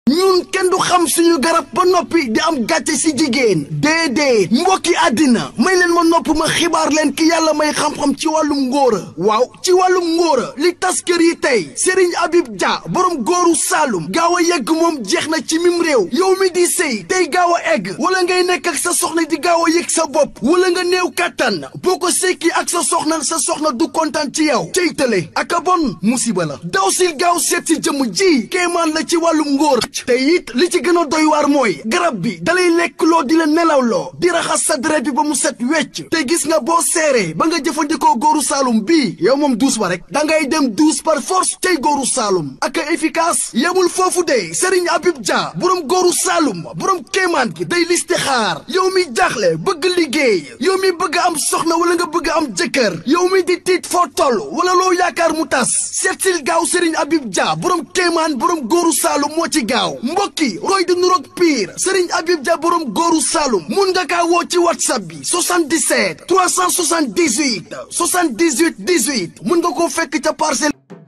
ñun kenn du xam suñu garab ba noppi di am gàcce si jigéen déedéet mbokki àddina may leen ma nopp ma xibaar leen ki yàlla may xam-xam ci wàllum ngóora waaw ci wàllum ngóora li tas kër yi tey Serigne Habib Dia borom góoru Saalum gaaw a yegg moom jeex na ci mim réew yow mi di sëy tey gaaw a egg wala ngay nekk ak sa soxna di gaaw a yëg sa bopp wala nga néew kàttan boo ko sekki ak sa soxna sa soxna du kontaan ci yow cey tële ak a bon musiba la daw sil gaaw seet si jëmm ji kéemaan la ci wàllum ngóor te it li ci gën a doy waar mooy garab bi dalay lekk loo di la nelawloo di raxas sa deret bi ba mu set wecc te gis nga boo seeree ba nga jëfandikoo góoru saalum bii yow moom douze ba rek da ngay dem douze par force tey góoru saalum ak a efficace yemul foofu de Serigne Habib Dia borom góoru saalum borom kéemaan gi day listixaar yow mi jaaxle bëgg liggéey yow mi bëgg am soxna wala nga bëgg am jëkkër yow mi di tiit foo toll wala loo yaakaar mu tas seetsil gaaw Serigne Habib Dia borom kéemaan borom góoru saalum moo ci gaaw mbokki roy di nuroog pire Serigne Habib Dia borom góoru Saloum mun nga kaa woo ci whatsapp bi 77 378 78 18 mun nga koo fekk ca parcelle.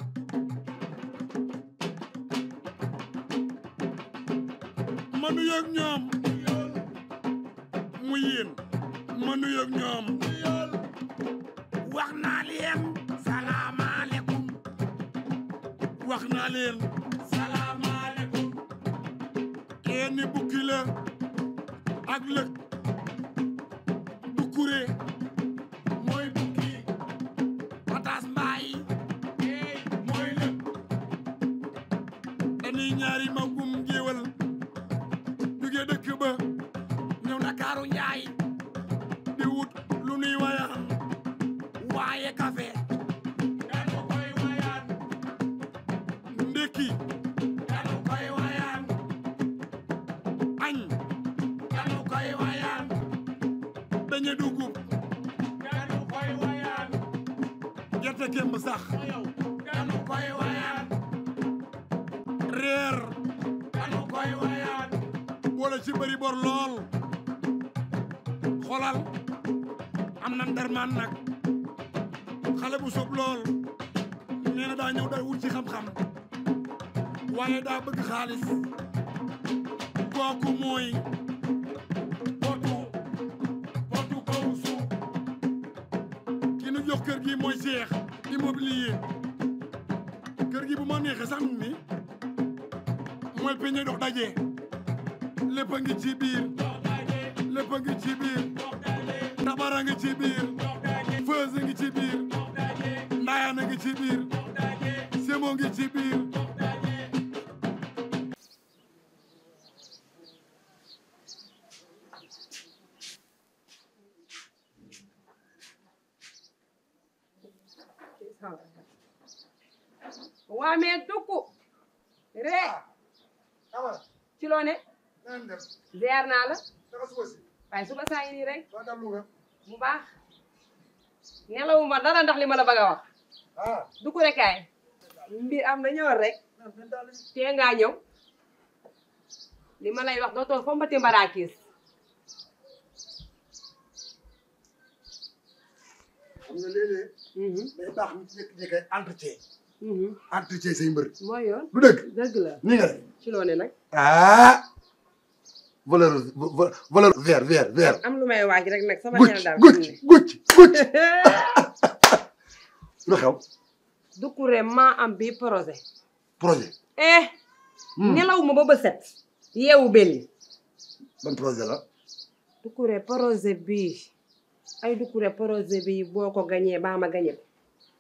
ma nuyoog ñoom mu yéen ma nuyoog ñoom wax naa leen salaamaaleykum wax naa leen salaamaaleykum kenn bukki la ak lëg dukkure mooy bukki pataas mbaay mooy lëg dañuy ñaari magum géwal jóge dëkk ba ñëw Ndakaaru njaay di wut lu nuy wayaan waaye café dañu koy wayaan ndékki dañu koy wayaan añ dañu koy wayaan dañu dugub dañu koy wayaan gerte kemb sax dañu koy wayaan reer dañu koy wayaan boole ci bëri bor lool xolal am na ndermaan nag xale bu sob lool nee na daa ñëw day wut ci xam-xam waaye daa bëgg xaalis kooku mooy potu potu kaw suuf ki nu jox kër gi mooy Cheikh immobilier kër gi bu ma neexee sax ni mooy peñe dox daje lépp a ngi ci biir lépp a ngi ci biir tabara ngi ci biir feuse ngi ci biir ndaayaan ngi ci biir semo ngi ci biir waa mais tukku ree ci loo ne ziar naa la waaye suba saa ngi nii rek bu baax nelawuma dara ndax li ma la bëgg a wax dugg rek kaay mbir am na ñëwal rek tee ngaa ñëw li ma lay wax dootoo fo mbati mbaraakiis xam nga léeg-léeg day baax ñu ci jékki-jékki entretien entretien say mbër mooy yoon du dëgg dëgg la nii nga def ci loo ne nag ah valeur valeur vert vert vert am lu may waaj rek nag sama gucc xel daal gucc gucc gucc lu xew dukkure maa am bi projet projet eh nelaw ma ba ba set yeewu belli ban projet la dukkure projet bii ay dukkure projet bii boo ko gañee baa ma gañe ko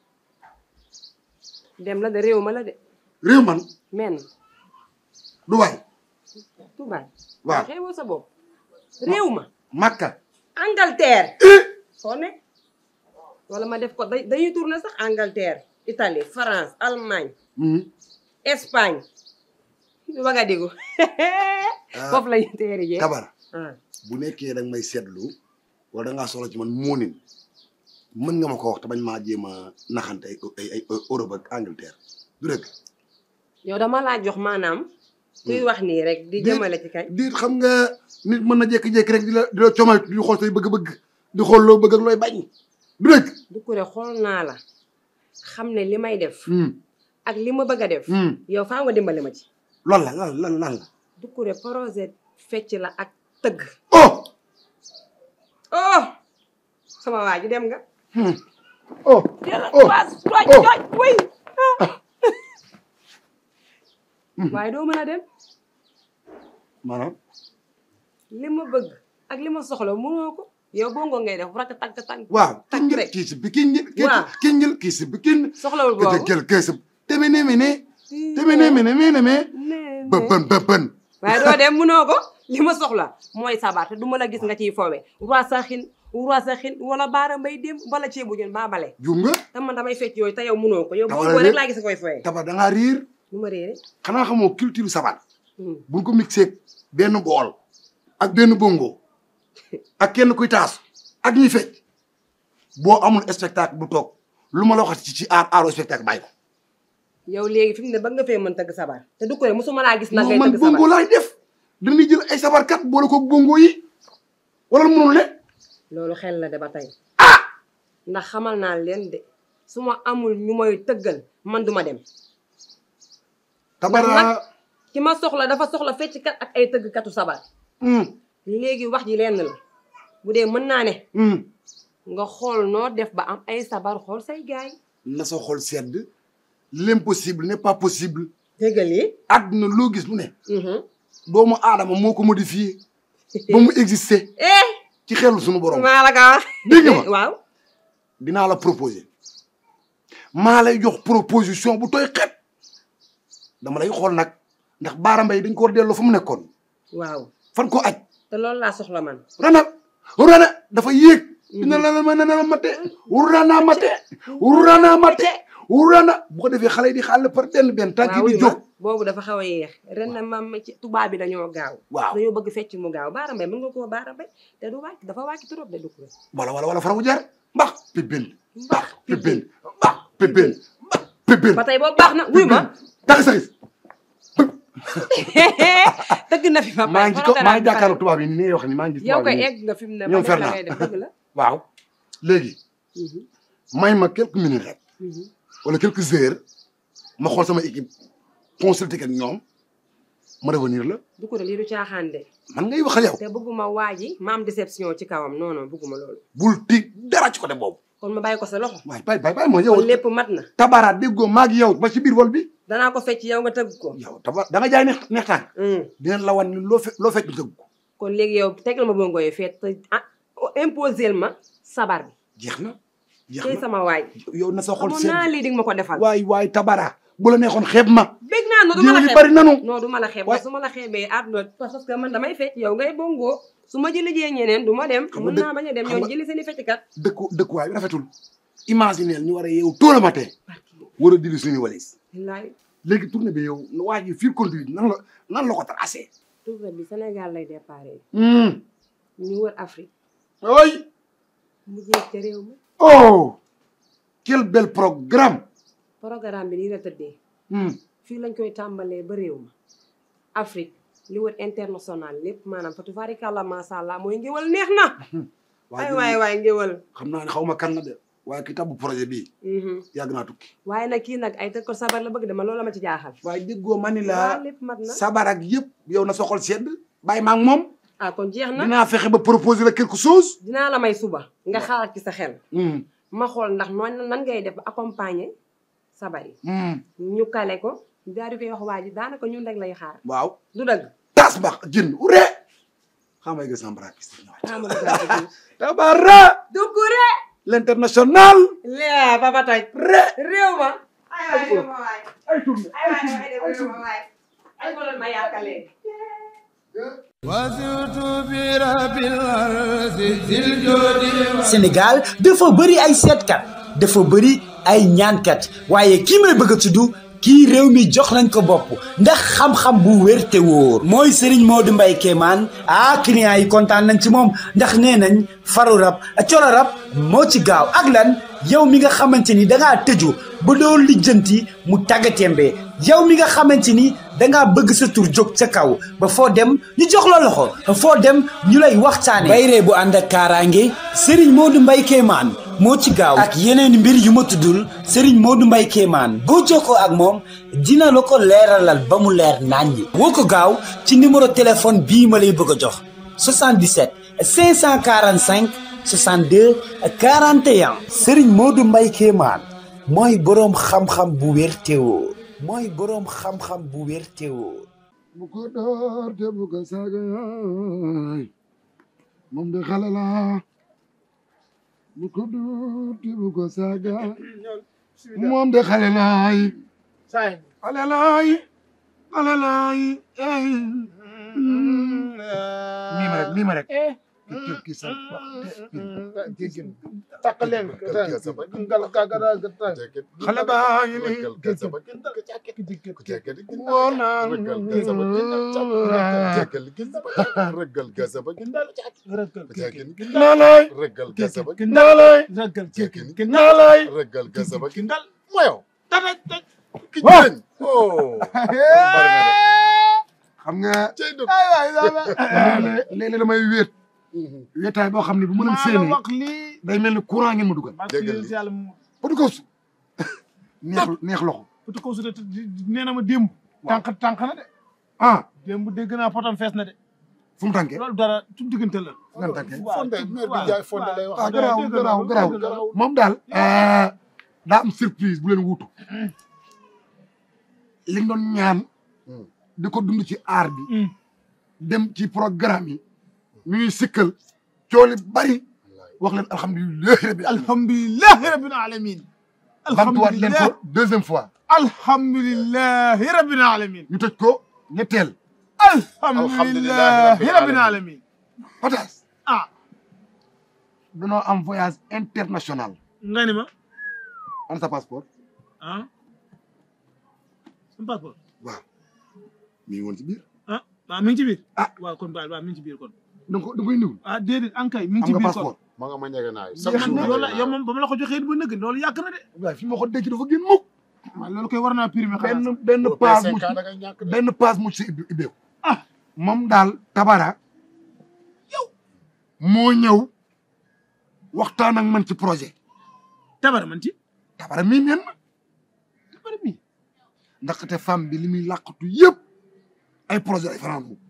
dem la de réew ma la de réew man men du waay tubaay waaw xeewoo sa bopp réew ma Makka Angleterre soo ne wala ma def ko da dañuy tourné sax Angleterre Italie France Allemagne Espagne ba nga digu foofu lañu teeri jee kabara ah bu nekkee danga may seetlu wala dangaa soxla ci man moonin mën nga ma ko wax te bañ maa jéem a naxante ay ay ay Europe ak Angleterre du dëgg yow dama laa jox maanaam kuy wax nii rek di jëmale ci kañ diit xam nga nit mën na jékki-jékki rek di la di la comal di xool say bëgg-bëgg di xool loo bëgg ak looy bañ du dëgg du ko re xool naa la xam ne li may def ak li ma bëgg a def yow faa nga dimbali ma ci loolu la lan lan lan la Doucouré projet fecc la ak tëgg oh oh sama waa ji dem nga oh yàlla Oh. waa tooj Oh. tooj wuy waaye doo mën a dem maanaam li ma bëgg ak li ma soxla mënoo ko yow bongo ngay def rakk tànk tànk waaw Takk kinjil rek. kii si bikin kii Waaw. kinjil kii si bikin soxlawul kete boobu gel kii si teme ne mene teme ne mene mene me nee bëbën bëbën waaye doo dem mënoo ko li ma soxla mooy sabar te du ma la gis nga ciy foowe roi sa xin roi sa xin wala baara mbay dem wala ceebu jën baa bale juum nga te man damay fecc yooyu te yow mënoo ko yow Dama bongo la rek réer. laa gis koy foowe tabar da ngaa riir nu ma réere xanaa xamoo culture sabar Hmm. buñ ko mixé benn bool ak benn bongo ak kenn kuy taas ak ñuy fecc boo amul spectacle bu toog lu ma la wax ci ci aar aaru spectacle bàyyi ko yow léegi fi mu ne ba nga fee mën tëgg sabar te du ko rek mosuma laa gis nag non ngay man tëgg bongo sabar laay def dañuy jël ay sabarkat boole ko bongo yi wala mënul ne loolu xel la de ba tey ndax xamal naa leen de su ma amul ñu may tëggal man duma dem tabara ki ma soxla dafa soxla fecckat ak ay tëggkatu sabar hum léegi wax ji lenn la bu dee mën naa ne hum nga xool noo def ba am ay sabar xool say gaay na sa xol sedd l'impossible n'est pas possible déggal yi àdduna loo gis lu ne doomu aadama moo ko modifié ba mu existé eh ci xelu suñu borom maa la ko wax dégg nga ma waaw dinaa la proposer maa lay jox proposition bu tooy xet dama lay xool nag ndax baara mbay dañ ko war delloo fa mu nekkoon waaw fan ko aj te loolu laa soxla man rana rana dafa yéeg dina la ma nana mate rana mate rana mate rana bu ko defee xale yi di xàll par benn benn tànk yi waaw di wuyu jóg ma boobu dafa xaw a yéex ren na mam ci tubaab bi dañoo gaaw waaw dañoo bëgg fecc mu gaaw baara mbay mën nga koo baara mbay te du wàcc dafa wàcc trop de dugg wala wala wala fara mu jar mbax pibin mbax pibin mbax pibin mbax pibin ba tey boobu baax na wuyu ma tax saxis tëgg na fi ma maa ngi ci ko maa ngi jàkkaarloo tubaab yi ni ngay wax ni maa ngi gis yow tubaab koy yi egg nga fi mu ne ñoom ba def la Fernand. ngay def dëgg la waaw léegi may ma quelques minutes rek wala quelques heures ma xool sama équipe consulté ak ñoom ma revenir la du ko de lii du caaxaan de man ngay waxal yow te bëgguma waa ji ma am déception ci kawam non non bëgguma loolu bul ti dara ci côté boobu kon ma bàyyi ko sa loxo waaye bay bay bay ma yow kon lépp mat na tabara déggoo maag yow ba ci biir wol bi danaa ko fecc yow nga tëgg ko yow tabar da nga jaay neex neex tànk Hmm. dinañ la wan ni loo fe loo fekk ñu tëgg ko kon léegi yow tegal ma bongo yi feet te ah imposel ma sabar bi jeex na jeex tey na sama waay yow na sa xol xamoon seen naa lii di nga ma ko defal waay waay tabara bu la neexoon xeeb ma bég naa no du ma la géwél yi xeeb bari nanu non du ma la xeeb Waay. su ma la xeebee àdduna parce que man damay fecc yow ngay bongo su ma jëli jee ñeneen du ma dem Xam nga mën dëkk- naa bañ a dem xam ñoo nga- jëli seen i fecckat dëkku dëkkuwaay bi rafetul imagineel ñu war a yeewu tôt le matin war a diri suñu walis wallaay léegi tournée bi yow waa ji fil conduite nan la nan la ko tracé tournée bi Sénégal lay déparé hum ñu wër Afrique oy mu jeex ca réew mi oh quel bel programme programme bi nii la tëddee hum fii lañ koy tàmbalee ba réew ma Afrique li wër international lépp maanaam fatu farikàlla masha Allah mooy ngéwal neex na ay waay waay ngéwal xam naa ne xaw ma kan la de waaye ki tabbu projet bii Mhm. yàgg naa tukki waaye nag kii nag ay tëgg ko sabar la bëgg dama loolu la ma ci jaaxal waaye déggoo ma ni waaw la lépp mat na sabar ak yëpp yow na soxol sedd bàyyi ma ak moom ah kon jeex na dinaa fexe ba proposer la quelque chose dinaa la may suba nga xalaat ci sa xel hum ma xool ndax noonu nan ngay def ba accompagner sabar yi hum ñu kale ko daal di koy wax waa ji daanaka ñun rek lay xaar waaw du dëgg tas bax jën ure xam nga sambra piste xamal ko dëgg tabara Doucouré l'international laa papa toj re réew ma ay waay réew ma waay ay tourné ay waay waay réew ma waay ay ko doon ma yaakalee وزرت برب الأرض ذي الجود Sénégal dafa bëri ay seetkat dafa bëri ay ñaankat waaye kii may bëgg a tudd kii réew mi jox nañ ko bopp ndax xam-xam bu wér te wóor mooy Serigne Modou Mbaye Kéemaan ah clients yi kontaan nañ ci moom ndax nee nañ faru rab colo rab moo ci gaaw ak lan yow mi nga xamante ni dangaa tëju ba doo lijjanti mu tàggatémbe yow mi nga xamante ni dangaa bëgg sa tur jóg ca kaw ba foo dem ñu jox la loxo foo dem ñu lay waxtaane bayre bu ànd ak kaaraange Serigne Modou Mbaye Kéemaan moo ci gaaw ak yeneen mbir yu ma tuddul Serigne Modou Mbaye Kéemaan boo jokkoo ak moom dina la ko leeralal ba mu leer naññi woo ko gaaw ci numéro téléphone bii ma lay bëgg a jox 77 545 62 41 Serigne Modou Mbaye Kéemaan mooy boroom xam-xam bu wér te wóor mooy boroom xam-xam bu wér te wóor bu ko door te bu ko saaga yaay moom de xale la bu ko door te bu ko saaga moom de xale laay xale laay xale laay ey nii ma rek nii ma rek ki ki sa takkaleen xale baa ngi nii woo naa naa laay naa laay naa laay xam nga léeg-léeg damay wéet wéetaay boo xam ne bu mënam séenee wax lii day mel ni courant ngeen ma dugal yàlla Petit Coach neex neex loxo Petit Coach de nee na ma démb tànk tànk na de ah démb dégg naa potam fees na de fu mu tànkee loolu dara tu diggante la nan tànkee fonde maire bi jaay fonde lay wax ah garaaw garaaw garaaw moom daal daa am surprise bu leen wuutu li nga doon ñaan di ko dund ci aar bi dem ci programme yi ñu ngi sikkal cooli bari wax leen alhamdulilahi rabbi alhamdulilahi rabbil alamin bamtuwaat leen ko deuxième fois alhamdulilahi rabbil alamin ñu tëj ko ñetteel alhamdulilahi rabbil alamin Otas ah danoo am voyage international nga ni ma an sa passeport ah sama passeport waaw mi ngi woon ci biir ah waaw mi ngi ci biir Ah. waaw kon baal waaw mi ngi ci biir kon da nga ko da nga koy niwul ah déedéet ankay mi ngi am ci nga biir kon passeport ma nga ma njëge naay jeex na loolu la yow moom ba ma la ko joxee ba nëgg loolu yàgg na de waaye fi ma ko denc dafa génn mukk waaw loolu koy war naa primé benn xanaa benn page mu da ngay ñàkk de benn page mu ci ibbi- ibbeeku Ah. moom daal tabara yow moo ñëw waxtaan ak man ci projet tabara man ci tabara mii neen ma tabara mi ndaxte femme bi li muy làqatu yëpp ay projet ay fanaan bu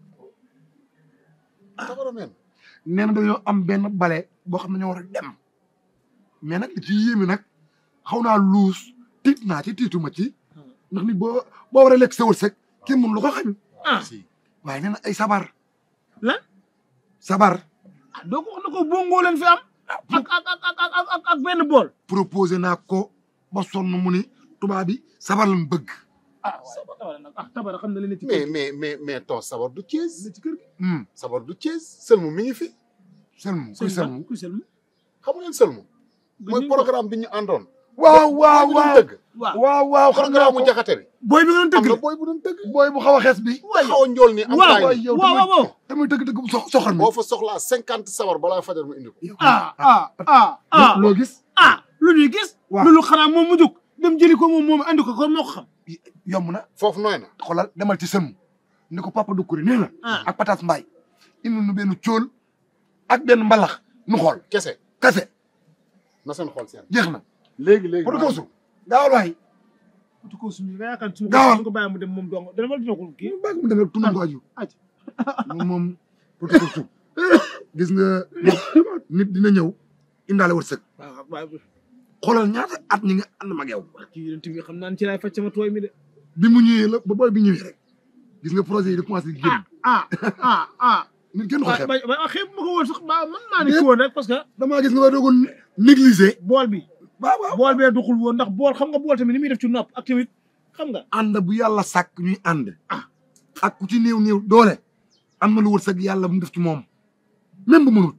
tabara men nee na dañoo am benn bale boo xam ne ñoo war a dem mais nag li ci yéeme nag xaw naa luus tiit naa ci tiituma ci ndax nit boo boo war a lekk sa wërsëg kenn mënu lu ko xañ ah si waaye nee na ay sabar lan sabar ah doo ko wax na ko bongo leen fi am ak ak ak ak ak ak ak benn bool proposé naa ko ba sonn mu ni tubaab bi sabar lañ bëgg ah waaw tabara nag ah tabara xam na li ne ci mais kër mais mais mais ton sabar du Thiès gi ci kër gi hum sabar du Thiès sëlmu mi ngi fi selmu kuy selmu kuy selmu xamu leen sëlmu mooy Gëj nañ ko. programme bi ñu àndoon waaw waaw booy bu doon waaw tëgg waaw waaw waaw xam naa programme mu ko jaxate bi booy bi nga doon am tëgg na la booy bu doon tëgg booy bu xaw a xees bi te xaw a njool ni am waaw taay waaw ni yow waaw waaw waaw damay dëgg dëgg bu sox soxal mi boo fa soxlaa cinquante sabar balaa fajar mu indi ko ah ah ah ah loo gis ah lu ñuy gis waaw. loolu xanaa moom mu jóg dem jëli ko moom moom andi ko kon moo ko xam yomb na foofu nooy na xoolal demal ci sëmm ni ko papa Doucouré nee na ah ak patas mbaay indi nu benn cóol ak benn mbalax nu xool kese kase na seen xool seen jeex na léegi léegi pour koosu gaawal waay tu ko suñu nga yaakaar suñu Gaawal. ko bàyyi mu dem moom dong dama dina ko kii bàyyi ko mu dem rek tunu ko aju aj moom moom pour koosu gis nga nit nit dina ñëw indaale wërsëg waaw waaw xoolal ñaata at ñi nga ànd mag yow kii yonent bi xam naa ne ci laay faj sama tooy mi de bi mu ñëwee la ba booy bi ñëwee rek gis nga projet yi di commencé di génn ah ah ah nit kenn ko ah xeeb ba ba xeeb ma ko woon sax ba mën naa ne ci woon rek parce que damaa gis nga war doogoon négliger bool bi waaw waaw bool bee duxul woon ndax bool xam nga bool tamit ni muy def ci nopp ak tamit xam nga ànd bu yàlla sàkk ñuy ànd ak ku ci néew néew doole am na lu wërsëg yàlla mu def ci moom même bu mënut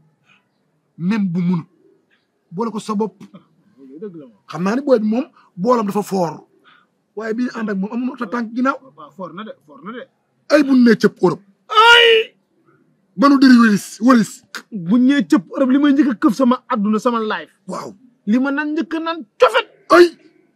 même bu mënut boole ko sa bopp loolu dëgg la moom xam naa ne booy bi moom boolam dafa foor waaye bi ñu ànd ak moom amuñu ta tànk ginnaaw waaw for na de for na de ay bu nee cëpp Europe ay ba nu diri wëlis wëlis bu ñëwee cëpp Europe li may njëkk a këf sama adduna sama life waaw li ma nan njëkk a naan cofet ay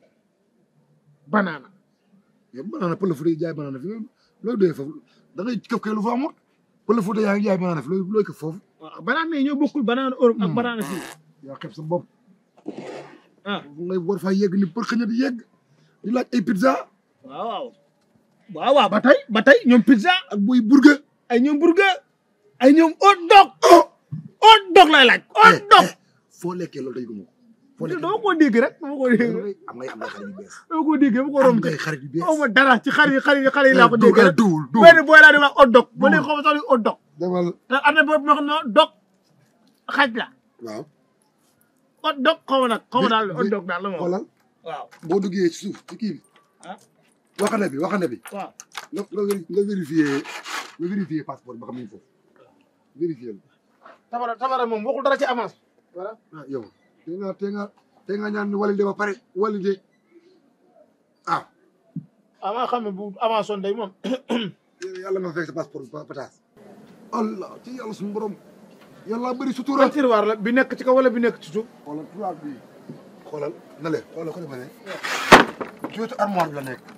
banaana yow banaana pël fu dee jaay banaana fi looy doyee foofu da ngay këf kay lu fa amut pël fu dee yaa ngi jaay banaana fi looy looy këf foofu waaw banaana yi ñoo bokkul banaana Europe ak Hmm. banaana fii yaa xeeb sa bopp ah ngay war faa yegg ni për xëña di yegg di laaj ay pizza waaw waaw waaw waaw ba tey ba tey ñoom pizza ak buy burger ay ñoom burger ay ñoom hot dog hot dog lay laaj hot dog foo lekkee loolu day gëmoo foo lekkee dama ko dégg rek dama ko dégg rek am ngay am ngay xarit yu bees dama ko dégg dama ko am romb ngay xarit yu bees xaw ma dara ci xar yi xar yi xar yi laa ko dégg duul rek duul duul benn booy laa di wax hot dog ba léegi xaw ma sax ni hot dog demal te am na boobu ma xam ne dog xaj la waaw hot dog xaw ma nag xaw ma daal hot dog daal la moom xoolal waaw boo duggee ci suuf ci kii bi ah waxande bi waxande bi waaw nga nga véri- nga vérifié nga vérifié passeport bi ba xam ni foofu vérifié la tabara tabara moom waxul dara ci avance voilà ah yow te nga te nga te nga ñaan ni walide ba pare walide ah avant xam ne bu avance woon day moom yàlla nga fekk sa passeport bi pataas allah ci yàlla suñu borom yàlla bëri sutura ban tiroir la bi nekk ci kaw wala bi nekk ci suuf xoolal tubaab bi xoolal na le xoolal ko defa ne ci wetu armoire bi la nekk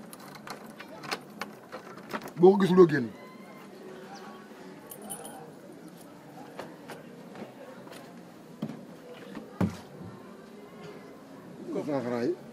boo ko gisuloo génn cent francs yi